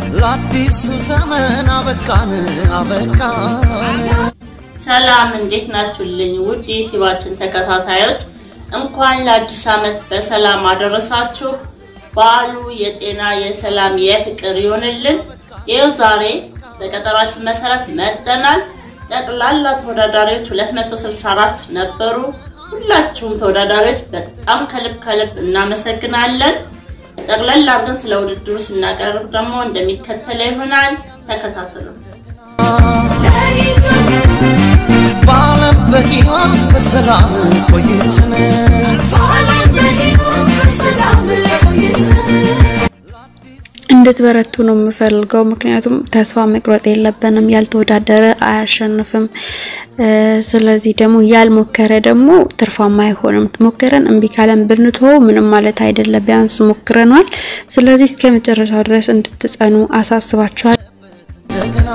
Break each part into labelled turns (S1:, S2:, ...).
S1: ለአዲሱ ዘመን አበቃን አበቃን።
S2: ሰላም እንዴት ናችሁልኝ? ውድ የዩቲዩባችን ተከታታዮች እንኳን ለአዲስ ዓመት በሰላም አደረሳችሁ። በዓሉ የጤና የሰላም የፍቅር ይሆንልን። ይኸው ዛሬ በቀጠሯችን መሰረት መጥተናል። ጠቅላላ ተወዳዳሪዎች 264 ነበሩ። ሁላችሁም ተወዳዳሪዎች በጣም ከልብ ከልብ እናመሰግናለን። ጠቅላላ አድርገን ስለ ውድድሩ ስናቀርብ ደግሞ እንደሚከተለው ይሆናል። ተከታተሉ።
S1: በዓለም በሕይወት በሰላም ቆይትን
S3: እንድትበረቱ ነው የምፈልገው። ምክንያቱም ተስፋ መቁረጥ የለብንም። ያልተወዳደረ አያሸንፍም። ስለዚህ ደግሞ ያልሞከረ ደግሞ ትርፋማ አይሆንም። ሞከረን እምቢ ካለን ብንተወው ምንም ማለት አይደለም። ቢያንስ ሞክረኗል። ስለዚህ እስከ መጨረሻው ድረስ እንድትጸኑ አሳስባችኋል።
S1: እንደገና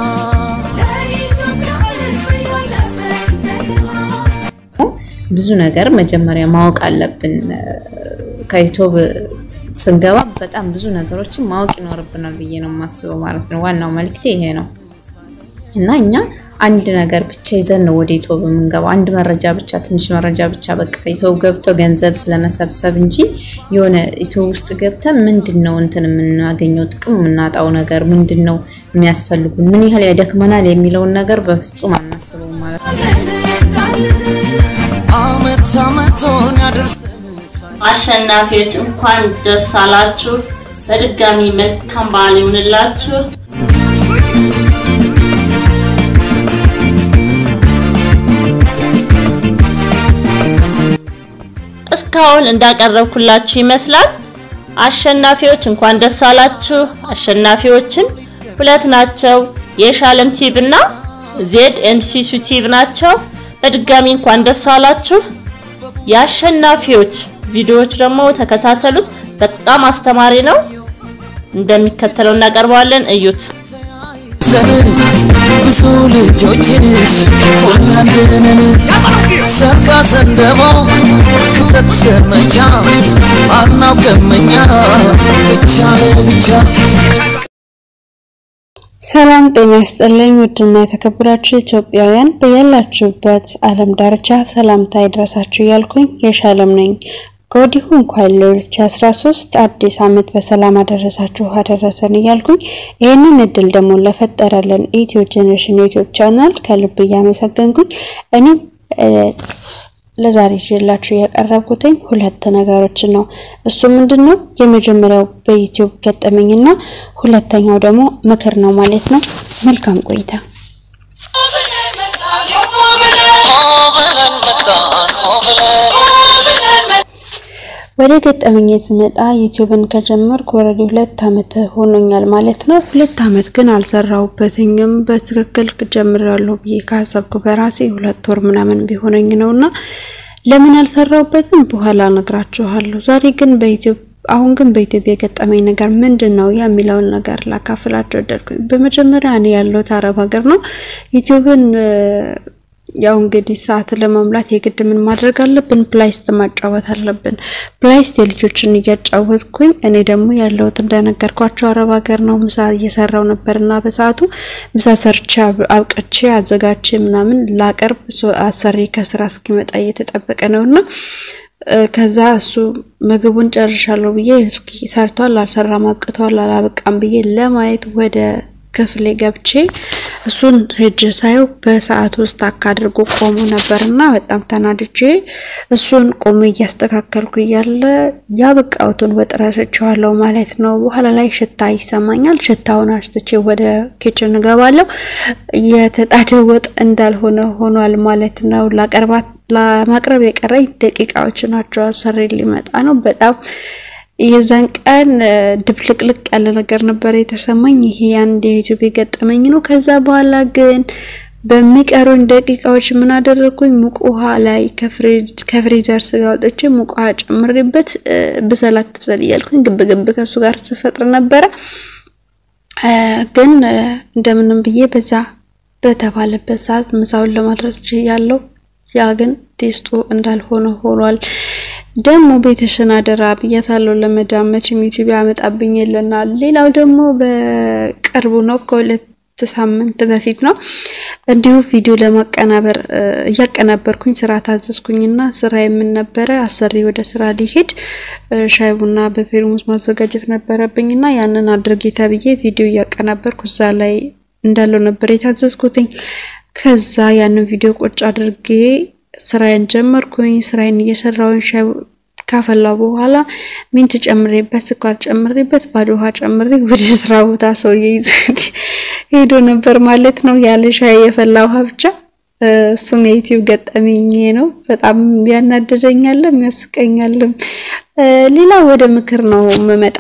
S4: ብዙ ነገር መጀመሪያ ማወቅ አለብን። ከዩቲዩብ ስንገባ በጣም ብዙ ነገሮችን ማወቅ ይኖርብናል ብዬ ነው የማስበው ማለት ነው። ዋናው መልክቴ ይሄ ነው እና እኛ አንድ ነገር ብቻ ይዘን ነው ወደ ዩቲዩብ የምንገባው። አንድ መረጃ ብቻ፣ ትንሽ መረጃ ብቻ በቃ ዩቲዩብ ገብቶ ገንዘብ ስለመሰብሰብ እንጂ የሆነ ዩቲዩብ ውስጥ ገብተን ምንድን ነው እንትን የምናገኘው ጥቅም የምናጣው ነገር ምንድን ነው የሚያስፈልጉን ምን ያህል ያደክመናል የሚለውን ነገር በፍጹም አናስበው ማለት ነው።
S1: አመት አመቶን ያደርሰን
S2: አሸናፊዎች እንኳን ደስ አላችሁ። በድጋሚ መልካም በዓል ይሁንላችሁ። እስካሁን እንዳቀረብኩላችሁ ይመስላል። አሸናፊዎች እንኳን ደስ አላችሁ። አሸናፊዎችም ሁለት ናቸው። የሻለም ቲቭ እና ዜድ ኤንድ ሲሱ ቲቭ ናቸው። በድጋሚ እንኳን ደስ አላችሁ። የአሸናፊዎች ቪዲዮዎች ደግሞ ተከታተሉት። በጣም አስተማሪ ነው። እንደሚከተለው እናቀርበዋለን። እዩት።
S1: ዘን ብዙ ልጆችሽ ሁላንድንን ሰርጋ ሰንደሞ ክተት ዘመቻ አናውቅምኛ ብቻ ለብቻ
S3: ሰላም ጤና ይስጥልኝ። ውድና የተከበራችሁ ኢትዮጵያውያን በያላችሁበት ዓለም ዳርቻ ሰላምታ ይድረሳችሁ እያልኩኝ የሻለም ነኝ። ከወዲሁ እንኳን ለ2013 አዲስ ዓመት በሰላም አደረሳችሁ አደረሰን እያልኩኝ ይህንን እድል ደግሞ ለፈጠረልን ኢትዮ ጄኔሬሽን ዩቲዩብ ቻናል ከልብ እያመሰገንኩኝ እኔም ለዛሬ ይዤላችሁ ያቀረብኩትኝ ሁለት ነገሮችን ነው። እሱ ምንድን ነው? የመጀመሪያው በዩቲዩብ ገጠመኝና ሁለተኛው ደግሞ ምክር ነው ማለት ነው። መልካም ቆይታ።
S1: ሆ ብለን መጣን ሆ ብለን
S3: ወደ ገጠመኝ ስመጣ ዩቲዩብን ከጀመርኩ ወረዲ ሁለት አመት ሆኖኛል ማለት ነው። ሁለት አመት ግን አልሰራሁበትኝም በትክክል ጀምሬያለሁ ብዬ ካሰብኩ በራሴ ሁለት ወር ምናምን ቢሆነኝ ነውና ለምን አልሰራሁበትም በኋላ እነግራችኋለሁ። ዛሬ ግን በዩቲዩብ አሁን ግን በኢትዮጵያ የገጠመኝ ነገር ምንድን ነው የሚለውን ነገር ላካፍላችሁ ወደድኩኝ። በመጀመሪያ እኔ ያለሁት አረብ ሀገር ነው። ዩቲዩብን ያው እንግዲህ ሰዓት ለመሙላት የግድ ምን ማድረግ አለብን? ፕላይስት ማጫወት አለብን። ፕላይስት የልጆችን እያጫወትኩኝ እኔ ደግሞ ያለሁት እንደነገርኳቸው አረብ ሀገር ነው። ምሳ እየሰራው ነበርና በሰዓቱ ምሳ ሰርቼ አብቅቼ አዘጋጅቼ ምናምን ላቀርብ አሰሪ ከስራ እስኪመጣ እየተጠበቀ ነውና ከዛ እሱ ምግቡን ጨርሻለሁ ብዬ እስኪ ሰርቷል አልሰራም አብቅቷል አላበቃም ብዬ ለማየት ወደ ክፍሌ ገብቼ እሱን ሄጅ ሳየው በሰዓት ውስጥ ታክ አድርጎ ቆሞ ነበርና በጣም ተናድጄ እሱን ቆሜ እያስተካከልኩ እያለ ያበቃሁትን ወጥ ረስቼዋለሁ ማለት ነው። በኋላ ላይ ሽታ ይሰማኛል። ሽታውን አሽትቼ ወደ ኪችን እገባለሁ። የተጣደ ወጥ እንዳልሆነ ሆኗል ማለት ነው። ላቀርባት ለማቅረብ የቀረኝ ደቂቃዎች ናቸው። አሰሪ ሊመጣ ነው። በጣም የዛን ቀን ድብልቅልቅ ያለ ነገር ነበር የተሰማኝ። ይሄ አንድ የዩቲዩብ የገጠመኝ ነው። ከዛ በኋላ ግን በሚቀሩኝ ደቂቃዎች ምን አደረግኩኝ? ሙቅ ውሃ ላይ ከፍሪዘር ስጋ አውጥቼ ሙቅ ውሃ ጨምሬበት ብሰላት ትብሰል እያልኩኝ ግብ ግብ ከሱ ጋር ስፈጥር ነበረ። ግን እንደምንም ብዬ በዛ በተባለበት ሰዓት ምሳውን ለማድረስ ችያለሁ። ያ ግን ቴስቱ እንዳልሆነ ሆኗል። ደግሞ ቤተሽን አደራ ብያታለሁ። ለመዳም መቼም ዩቲዩብ ያመጣብኝ የለናል። ሌላው ደግሞ በቅርቡ ነው ከሁለት ሳምንት በፊት ነው እንዲሁ ቪዲዮ ለማቀናበር እያቀናበርኩኝ ስራ ታዘዝኩኝና ስራ የምን ነበረ አሰሪ ወደ ስራ ሊሄድ ሻይ ቡና በፌርሙስ ማዘጋጀት ነበረብኝና ያንን አድርጌ ተብዬ ቪዲዮ እያቀናበርኩ እዛ ላይ እንዳለው ነበር የታዘዝኩትኝ። ከዛ ያንን ቪዲዮ ቁጭ አድርጌ ስራዬን ጀመርኩኝ። ስራዬን እየሰራሁኝ ሻይ ካፈላው በኋላ ሚንት ጨምሬበት ስኳር ጨምሬበት ባዶ ውሃ ጨምሬ ወደ ስራ ቦታ ሰውዬ ሄዶ ነበር ማለት ነው። ያለ ሻይ የፈላ ውሃ ብቻ። እሱም የዩቲዩብ ገጠመኝ ነው። በጣም ያናደደኛልም ያስቀኛልም። ሌላ ወደ ምክር ነው የምመጣ።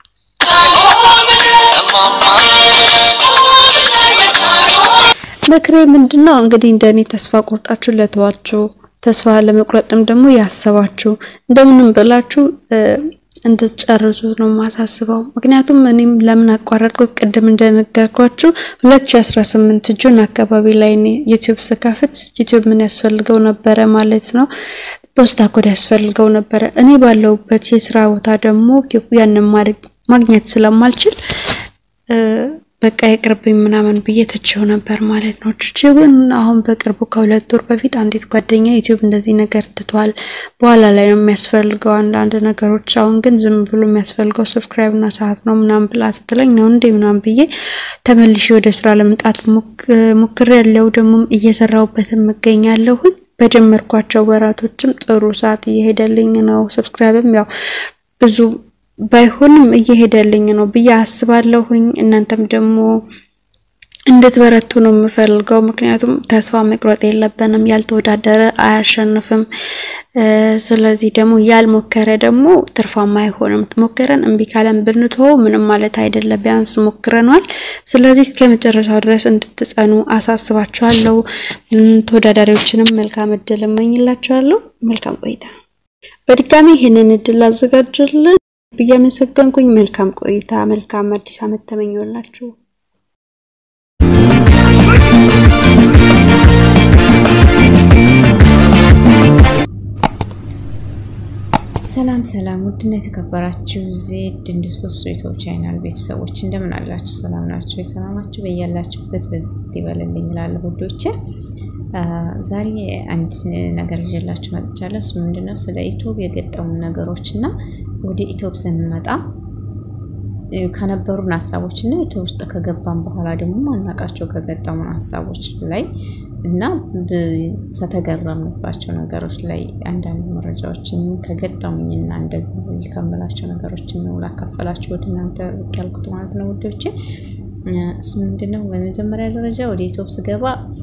S3: ምክሬ ምንድነው እንግዲህ እንደኔ ተስፋ ቆርጣችሁ ለተዋችሁ ተስፋ ለመቁረጥም ደግሞ ያሰባችሁ እንደምንም ብላችሁ እንድትጨርሱት ነው ማሳስበው። ምክንያቱም እኔም ለምን አቋረጥኩ ቅድም እንደነገርኳችሁ 2018 ጁን አካባቢ ላይ እኔ ዩቲዩብ ስከፍት ዩቲዩብ ምን ያስፈልገው ነበረ ማለት ነው ፖስታ ኮድ ያስፈልገው ነበረ። እኔ ባለሁበት የስራ ቦታ ደግሞ ያንን ማግኘት ስለማልችል በቃ ይቅርብኝ ምናምን ብዬ ትቼው ነበር ማለት ነው። ትቼው ግን አሁን በቅርቡ ከሁለት ወር በፊት አንዲት ጓደኛ ዩቲዩብ እንደዚህ ነገር ትቷል፣ በኋላ ላይ ነው የሚያስፈልገው አንዳንድ ነገሮች፣ አሁን ግን ዝም ብሎ የሚያስፈልገው ሰብስክራይብ እና ሰዓት ነው ምናምን ብላ ስትለኝ ነው እንዴ ምናምን ብዬ ተመልሼ ወደ ስራ ለመምጣት ሞክሬ ያለው ደግሞ እየሰራሁበትም እገኛለሁኝ። በጀመርኳቸው ወራቶችም ጥሩ ሰዓት እየሄደልኝ ነው። ሰብስክራይብም ያው ብዙ ባይሆንም እየሄደልኝ ነው ብዬ አስባለሁኝ። እናንተም ደግሞ እንድትበረቱ ነው የምፈልገው። ምክንያቱም ተስፋ መቁረጥ የለብንም። ያልተወዳደረ አያሸንፍም። ስለዚህ ደግሞ ያልሞከረ ደግሞ ትርፋማ አይሆንም። ሞከረን እምቢ ካለን ብንተወው ምንም ማለት አይደለም። ቢያንስ ሞክረኗል። ስለዚህ እስከ መጨረሻው ድረስ እንድትጸኑ አሳስባችኋለሁ። ተወዳዳሪዎችንም መልካም እድል እመኝላችኋለሁ። መልካም ቆይታ። በድጋሚ ይህንን እድል አዘጋጅልን ብዬ አመሰገንኩኝ። መልካም ቆይታ፣ መልካም አዲስ ዓመት ተመኘውላችሁ።
S4: ሰላም ሰላም፣ ውድና የተከበራችሁ ዜድ እንዲሁ ሶስት ዩቱብ ቻናል ቤተሰቦች እንደምን አላችሁ? ሰላም ናችሁ? የሰላማችሁ በያላችሁበት በዚህ ይበልልኝ እላለሁ ውዶቼ። ዛሬ አንድ ነገር ይዤላችሁ መጥቻለሁ። እሱ ምንድነው ስለ ኢትዮብ የገጠሙ ነገሮች እና ወደ ኢትዮብ ስንመጣ ከነበሩን ሀሳቦች እና ኢትዮብ ውስጥ ከገባን በኋላ ደግሞ ማናቃቸው ከገጠሙን ሀሳቦች ላይ እና ከተገረምንባቸው ነገሮች ላይ አንዳንድ መረጃዎችን ከገጠሙኝና እንደዚህ ከምላቸው ነገሮችን ነው ላካፈላችሁ ወደ እናንተ ብቅ ያልኩት ማለት ነው ውዶቼ። እሱ ምንድነው በመጀመሪያ ደረጃ ወደ ኢትዮብ ስገባ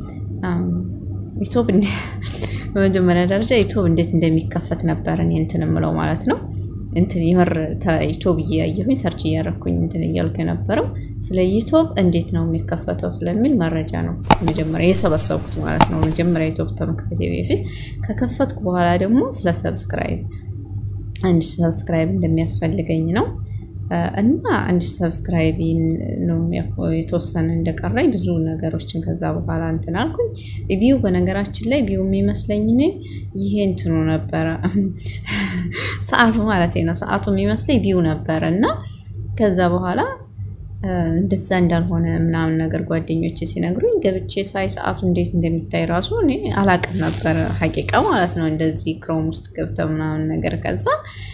S4: ኢትዮብ በመጀመሪያ ደረጃ ኢትዮብ እንዴት እንደሚከፈት ነበር እኔ እንትን የምለው ማለት ነው። እንትን የምር ዩቲዩብ እያየሁኝ ሰርች እያደረኩኝ እንትን እያልኩ የነበረው ስለ ዩቲዩብ እንዴት ነው የሚከፈተው ስለሚል መረጃ ነው መጀመሪያ የሰበሰብኩት ማለት ነው። መጀመሪያ ዩቲዩብ ከመክፈቴ በፊት ከከፈትኩ በኋላ ደግሞ ስለ ሰብስክራይብ አንድ ሰብስክራይብ እንደሚያስፈልገኝ ነው እና አንድ ሰብስክራይብ ነው የተወሰነ እንደቀራኝ ብዙ ነገሮችን ከዛ በኋላ እንትን አልኩኝ። ቪው በነገራችን ላይ ቪው የሚመስለኝ እኔ ይሄ እንትኑ ነበረ ሰዓቱ ማለት ነው። ሰዓቱ የሚመስለኝ ቪው ነበረ እና ከዛ በኋላ እንደዛ እንዳልሆነ ምናምን ነገር ጓደኞቼ ሲነግሩኝ ገብቼ ሳይ ሰዓቱ እንዴት እንደሚታይ ራሱ እኔ አላቅም ነበረ ሀቂቃ ማለት ነው። እንደዚህ ክሮም ውስጥ ገብተ ምናምን ነገር ከዛ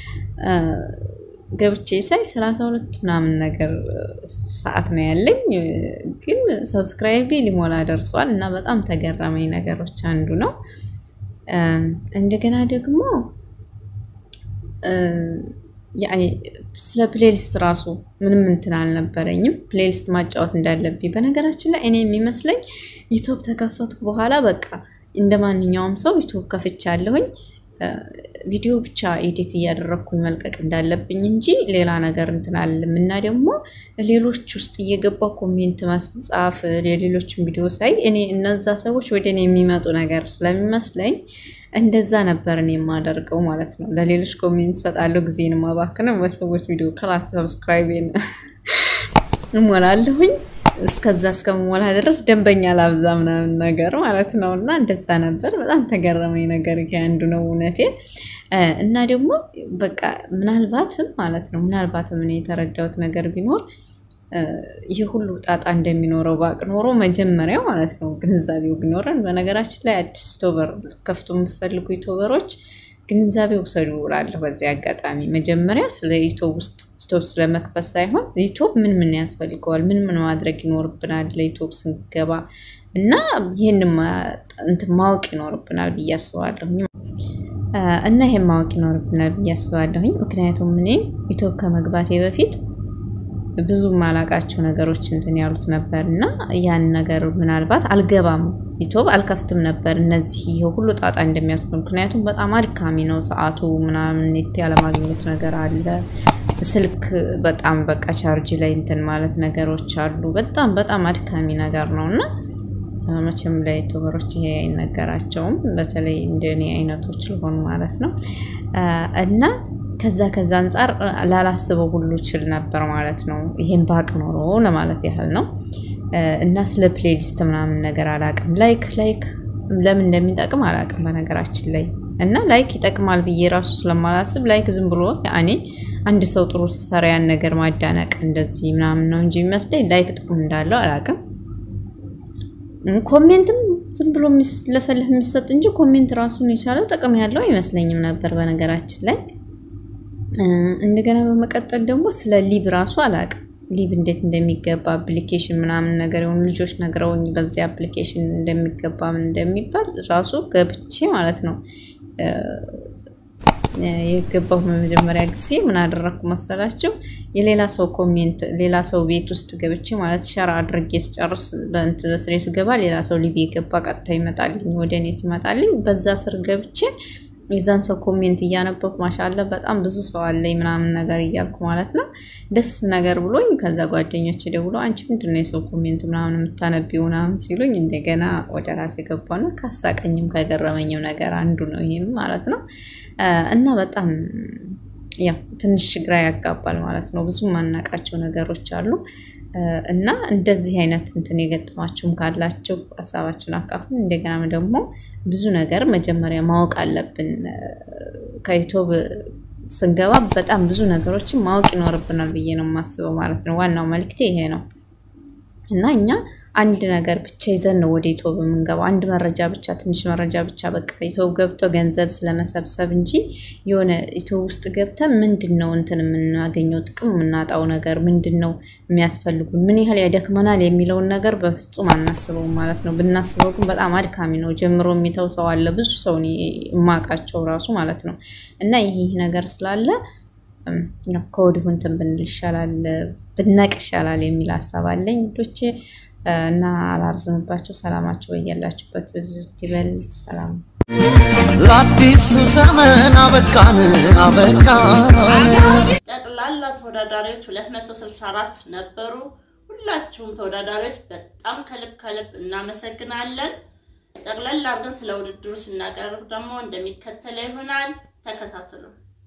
S4: ገብቼ ሳይ ሰላሳ ሁለት ምናምን ነገር ሰዓት ነው ያለኝ፣ ግን ሰብስክራይቤ ሊሞላ ደርሷል እና በጣም ተገረመኝ ነገሮች አንዱ ነው። እንደገና ደግሞ ያኔ ስለ ፕሌሊስት ራሱ ምንም እንትን አልነበረኝም፣ ፕሌሊስት ማጫወት እንዳለብኝ። በነገራችን ላይ እኔ የሚመስለኝ ዩቱብ ተከፈትኩ በኋላ በቃ እንደ ማንኛውም ሰው ዩቱብ ከፍቻለሁኝ ቪዲዮ ብቻ ኤዲት እያደረግኩኝ መልቀቅ እንዳለብኝ እንጂ ሌላ ነገር እንትን አለም እና ደግሞ ሌሎች ውስጥ እየገባ ኮሜንት መጻፍ የሌሎችን ቪዲዮ ሳይ እኔ እነዛ ሰዎች ወደ እኔ የሚመጡ ነገር ስለሚመስለኝ እንደዛ ነበር እኔ የማደርገው ማለት ነው። ለሌሎች ኮሜንት ሰጣለሁ፣ ጊዜን ማባክነው በሰዎች ቪዲዮ ክላስ ሰብስክራይቤን እሞላለሁኝ። እስከዛ እስከምሞላ ድረስ ደንበኛ ላብዛ ምናምን ነገር ማለት ነው። እና እንደዛ ነበር። በጣም ተገረመኝ ነገር ይሄ አንዱ ነው እውነቴ። እና ደግሞ በቃ ምናልባትም ማለት ነው ምናልባትም እኔ የተረዳሁት ነገር ቢኖር ይህ ሁሉ ጣጣ እንደሚኖረው ባቅ ኖሮ መጀመሪያ ማለት ነው ግንዛቤው ቢኖረን። በነገራችን ላይ አዲስ ቶበር ከፍቶ የምትፈልጉ ቶበሮች ግንዛቤ ውሰዱ እላለሁ። በዚህ አጋጣሚ መጀመሪያ ስለ ዩቱብ ውስጥ ስቶፕ ስለመክፈት ሳይሆን ዩቱብ ምን ምን ያስፈልገዋል፣ ምን ምን ማድረግ ይኖርብናል ለዩቱብ ስንገባ እና ይህን እንትን ማወቅ ይኖርብናል ብዬ አስባለሁ። እና ይሄን ማወቅ ይኖርብናል ብዬ አስባለሁኝ። ምክንያቱም እኔ ዩቱብ ከመግባቴ በፊት ብዙ ማላቃቸው ነገሮች እንትን ያሉት ነበር እና ያን ነገር ምናልባት አልገባም ዩቱብ አልከፍትም ነበር እነዚህ ይሄ ሁሉ ጣጣ እንደሚያስብል ምክንያቱም በጣም አድካሚ ነው ሰዓቱ ምናምን ኔት ያለማግኘት ነገር አለ ስልክ በጣም በቃ ቻርጅ ላይ እንትን ማለት ነገሮች አሉ በጣም በጣም አድካሚ ነገር ነው እና መቼም ለዩቱበሮች ይሄ አይነገራቸውም በተለይ እንደኔ አይነቶች ልሆኑ ማለት ነው እና ከዛ ከዛ አንጻር ላላስበው ሁሉ ችል ነበር ማለት ነው። ይሄን ባቅ ኖሮ ለማለት ያህል ነው። እና ስለ ፕሌሊስት ምናምን ነገር አላቅም። ላይክ ላይክ ለምን እንደሚጠቅም አላቅም በነገራችን ላይ እና ላይክ ይጠቅማል ብዬ ራሱ ስለማላስብ ላይክ ዝም ብሎ ያኔ አንድ ሰው ጥሩ ሲሰራ ያን ነገር ማዳነቅ እንደዚህ ምናምን ነው እንጂ የሚመስለኝ ላይክ ጥቅም እንዳለው አላቅም። ኮሜንትም ዝም ብሎ ለፈልህ የሚሰጥ እንጂ ኮሜንት ራሱን የቻለ ጥቅም ያለው አይመስለኝም ነበር በነገራችን ላይ እንደገና በመቀጠል ደግሞ ስለ ሊብ ራሱ አላቅም። ሊብ እንዴት እንደሚገባ አፕሊኬሽን ምናምን ነገር የሆኑ ልጆች ነግረውኝ በዚህ አፕሊኬሽን እንደሚገባ ምን እንደሚባል ራሱ ገብቼ ማለት ነው የገባሁ በመጀመሪያ ጊዜ ምን አደረግኩ መሰላቸው? የሌላ ሰው ኮሜንት ሌላ ሰው ቤት ውስጥ ገብቼ ማለት ሸራ አድርጌ ስጨርስ በስሬ ስገባ ሌላ ሰው ሊብ የገባ ቀጥታ ይመጣልኝ ወደ እኔ ሲመጣልኝ በዛ ስር ገብቼ የዛን ሰው ኮሜንት እያነበብኩ ማሻለ በጣም ብዙ ሰው አለኝ ምናምን ነገር እያልኩ ማለት ነው ደስ ነገር ብሎኝ፣ ከዛ ጓደኞች ደውሎ አንቺ ምንድን ነው የሰው ኮሜንት ምናምን የምታነቢው ምናምን ሲሉኝ እንደገና ወደ ራሴ ገባና ካሳቀኝም ከገረመኝም ነገር አንዱ ነው ይሄም ማለት ነው። እና በጣም ያው ትንሽ ግራ ያጋባል ማለት ነው። ብዙ ማናቃቸው ነገሮች አሉ። እና እንደዚህ አይነት እንትን የገጠማችሁም ካላችሁ ሀሳባችን አካፍሉ። እንደገና ደግሞ ብዙ ነገር መጀመሪያ ማወቅ አለብን። ከዩቱብ ስንገባ በጣም ብዙ ነገሮችን ማወቅ ይኖርብናል ብዬ ነው የማስበው ማለት ነው። ዋናው መልክቴ ይሄ ነው እና እኛ አንድ ነገር ብቻ ይዘን ነው ወደ ዩቱብ የምንገባው። አንድ መረጃ ብቻ ትንሽ መረጃ ብቻ በቃ ዩቱብ ገብቶ ገንዘብ ስለመሰብሰብ እንጂ የሆነ ዩቱብ ውስጥ ገብተን ምንድን ነው እንትን የምናገኘው ጥቅም የምናጣው ነገር ምንድን ነው የሚያስፈልጉን ምን ያህል ያደክመናል የሚለውን ነገር በፍጹም አናስበውም ማለት ነው። ብናስበው ግን በጣም አድካሚ ነው። ጀምሮ የሚተው ሰው አለ፣ ብዙ ሰው የማውቃቸው ራሱ ማለት ነው። እና ይህ ነገር ስላለ ከወዲሁ እንትን ብንል ይሻላል ብናቅ ይሻላል የሚል ሀሳብ አለኝ ዶቼ እና አላርዝምባቸው። ሰላማቸው በያላችሁበት ብዝት ይበል። ሰላም
S1: ለአዲሱ ዘመን አበቃን አበቃን።
S2: ጠቅላላ ተወዳዳሪዎች 264 ነበሩ። ሁላችሁም ተወዳዳሪዎች በጣም ከልብ ከልብ እናመሰግናለን። ጠቅላላ አድርገን ስለ ውድድሩ ስናቀርብ ደግሞ እንደሚከተለው ይሆናል። ተከታተሉ።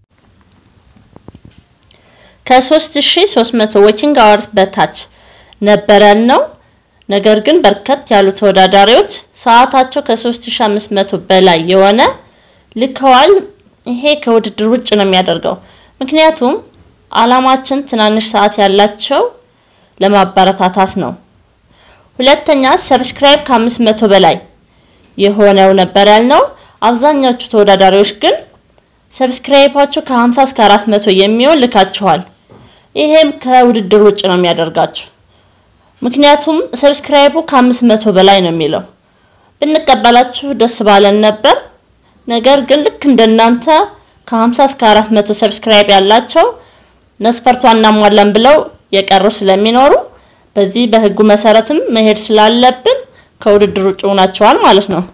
S2: ከ3300 ዎቺንግ አወርስ በታች ነበረን ነው። ነገር ግን በርከት ያሉ ተወዳዳሪዎች ሰዓታቸው ከ3500 በላይ የሆነ ልከዋል። ይሄ ከውድድር ውጭ ነው የሚያደርገው። ምክንያቱም አላማችን ትናንሽ ሰዓት ያላቸው ለማበረታታት ነው። ሁለተኛ ሰብስክራይብ ከ500 በላይ የሆነው ነበር ያልነው። አብዛኛዎቹ ተወዳዳሪዎች ግን ሰብስክራይባቸው ከ50 እስከ 400 የሚሆን ልካችኋል። ይሄም ከውድድር ውጭ ነው የሚያደርጋችሁ። ምክንያቱም ሰብስክራይቡ ከ500 በላይ ነው የሚለው። ብንቀበላችሁ ደስ ባለን ነበር። ነገር ግን ልክ እንደናንተ ከ50 እስከ 400 ሰብስክራይብ ያላቸው መስፈርቱ አናሟላን ብለው የቀሩ ስለሚኖሩ በዚህ በህጉ መሰረትም መሄድ ስላለብን ከውድድር ውጭ ሆናችኋል ማለት ነው።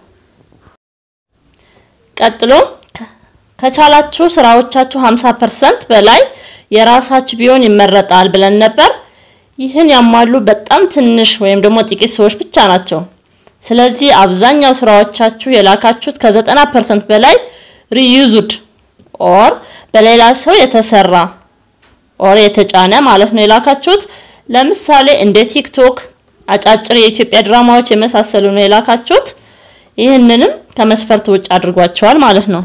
S2: ቀጥሎ ከቻላችሁ ስራዎቻችሁ 50% በላይ የራሳችሁ ቢሆን ይመረጣል ብለን ነበር። ይህን ያሟሉ በጣም ትንሽ ወይም ደግሞ ጥቂት ሰዎች ብቻ ናቸው። ስለዚህ አብዛኛው ስራዎቻችሁ የላካችሁት ከ90% በላይ ሪዩዝድ ኦር በሌላ ሰው የተሰራ ኦር የተጫነ ማለት ነው የላካችሁት። ለምሳሌ እንደ ቲክቶክ፣ አጫጭር የኢትዮጵያ ድራማዎች የመሳሰሉ ነው የላካችሁት። ይህንንም ከመስፈርት ውጭ አድርጓቸዋል ማለት ነው።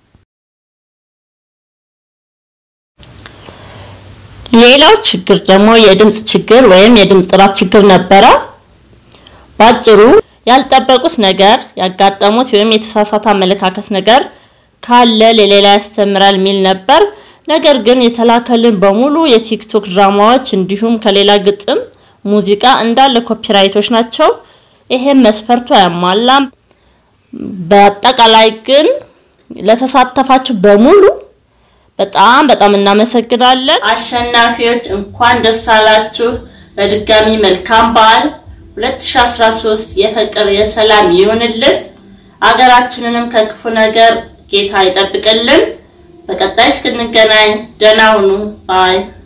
S2: ሌላው ችግር ደግሞ የድምጽ ችግር ወይም የድምጽ ጥራት ችግር ነበረ። ባጭሩ ያልጠበቁት ነገር ያጋጠሙት ወይም የተሳሳተ አመለካከት ነገር ካለ ለሌላ ያስተምራል የሚል ነበር። ነገር ግን የተላከልን በሙሉ የቲክቶክ ድራማዎች እንዲሁም ከሌላ ግጥም፣ ሙዚቃ እንዳለ ኮፒራይቶች ናቸው። ይሄም መስፈርቱ አያሟላም። በአጠቃላይ ግን ለተሳተፋችሁ በሙሉ በጣም በጣም እናመሰግናለን። አሸናፊዎች እንኳን ደስ አላችሁ። በድጋሚ መልካም በዓል 2013 የፍቅር የሰላም ይሁንልን። አገራችንንም ከክፉ ነገር ጌታ ይጠብቅልን። በቀጣይ እስክንገናኝ ደህና ሁኑ ባይ